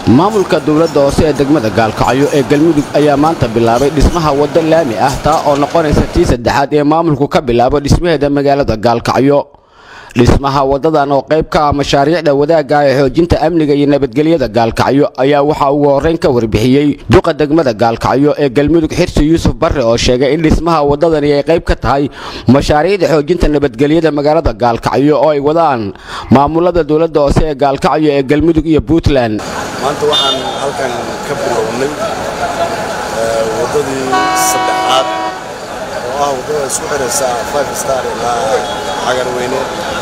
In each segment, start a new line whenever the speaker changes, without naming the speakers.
maamulka dowladda hoose ee degmada gaalkacyo ee galmudug ayaa maanta bilaabay dhismaha waddo laami ah taa oo noqonaysa tii saddexaad ee maamulku ka bilaabo dhismaheeda magaalada gaalkacyo dhismaha waddadan oo qayb ka ah mashaariicda wadaagga ee xoojinta amniga iyo nabadgelyada gaalkacyo ayaa waxaa ugu horrayn ka warbixiyey duqa degmada gaalkacyo ee galmudug xirsi yuusuf barre oo sheegay in dhismaha waddadani ay qayb ka tahay mashaariicda xoojinta nabadgelyada magaalada gaalkacyo oo ay wadaan maamulada dowladda hoose ee gaalkacyo ee galmudug iyo puntland
maanta waxaan halkan ka bilownay waddadii saddexaad oo ah waddada isku xidhaysa five star ilaa cagarweyne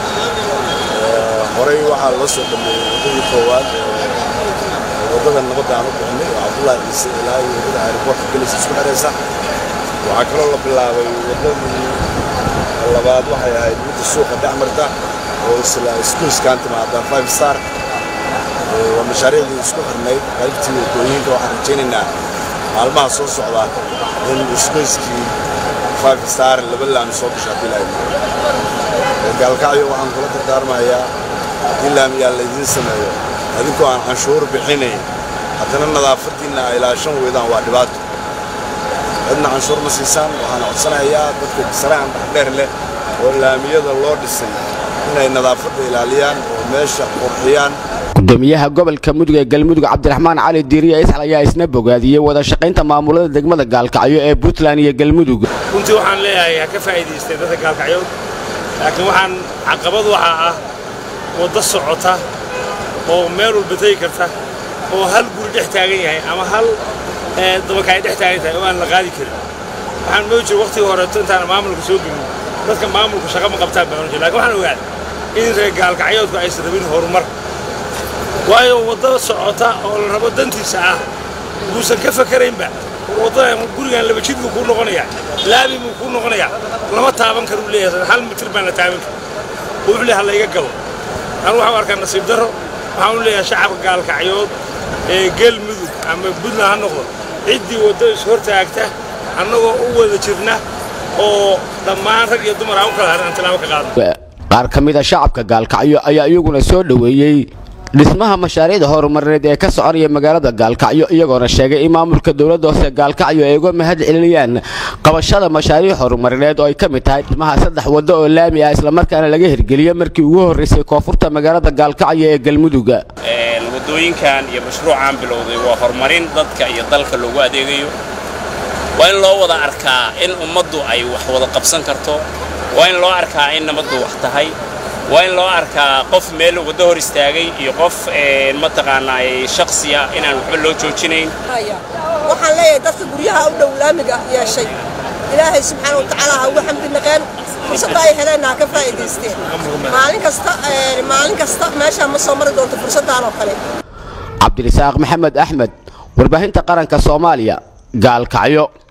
horey waxaa loo soo dhameeyey waddadii koowaad waddada nabadda aan u bixinay oo cabdullaahi ciise ilaa iyo waddada aeroboortka gelaysa isku xidhaysa waxaa kaloo la bilaabay waddadii labaad waxay ahayd midda suuqa dhexmarta oo isla iskuiskaan timaada five star waa mashaariicdii isku xirnayd qaybtii waddooyinka waxaan rajaynaynaa maalmaha soo socda in isgoyskii five star laba laami soo gasho haddii lahayd gaalkacyo waxaan kula dardaarmayaa haddii laamiyaa laydiin sameeyo adinkoo aan canshuur bixinayn haddana nadaafaddiinna ay ilaashan weydaan waa dhibaato cidna canshuur ma siisaan waxaan codsanayaa dadka sarahan dhexdheer leh oo laamiyada loo dhisay inay nadaafadda ilaaliyaan oo meesha qurxiyaan
gudoomiyaha gobolka mudug ee galmudug cabdiraxmaan cali diiriye isxal ayaa isna bogaadiyey wada shaqaynta maamulada degmada gaalkacyo ee puntland iyo galmudug
runtii waxaan leeyahay ha ka faa'iidaysteen dadka gaalkacyood laakiin waxaan caqabad waxaa ah waddo socota oo meel walba tegi karta oo hal guri dhex taagan yahay ama hal dabakaay dhex taagan tahay oo aan la qaadi karin waxaan moodi jira waqtigii horeeto intaan maamulka soo gelin dadka maamulka shaqa ma qabtaan baan ohan jira lakin waxaan ogaaday in reer gaalkacyoodku aysan rabin horumar waayo waddada socota oo la rabo dantiisa ah buusan ka fakaraynba waddadan gurigan laba jid buu kuu noqonayaa laabi buu kuu noqonayaa lama taaban karuu leeyahay hal mitir baan la taaban karin wuxuu leeyahay layga galo anu waxaan arkaa nasiib darro waxaan u leeyahay shacabka gaalkacyood ee galmudug ama puntland ha noqdo ciddii waddo is hortaagta annagoo u wada jirna oo dhammaan rag iyo dumar aan u kala harin aan tilaabo ka qaadno
qaar ka mid a shacabka gaalkacyo ayaa iyaguna soo dhoweeyey dhismaha mashaariicda horumarineed ee ka soconaya magaalada gaalkacyo iyagoona sheegay in maamulka dowladda hoose gaalkacyo ay uga mahad celinayaan qabashada mashaariic horumarineed oo ay ka mid tahay dhismaha saddex waddo oo laami ah islamarkaana laga hirgeliyo markii ugu horraysay koonfurta magaalada gaalkacyo ee galmudug
waddooyinkan iyo mashruucaan bilowday waa horumarin dadka iyo dalka loogu adeegayo waa in loo wada arkaa in ummaddu ay wax wada qabsan karto waa in loo arkaa in nabaddu wax tahay waa in loo arkaa qof meel waddo hor istaagay iyo qof mataqaanaa shaksiya inaan waxba loo joojinayn
waxaan leeyahay dadka guryaha u dhow laamiga yeeshay ilaahay subxaana watacaala ha ugu xamdi naqeen fursadda ay heleenna ha ka faa'iidaysteen maalin kasta maalin kasta meeshaa ma soo mari doonto fursaddan oo kale
cabdirisaaq maxamed axmed warbaahinta qaranka soomaaliya gaalkacyo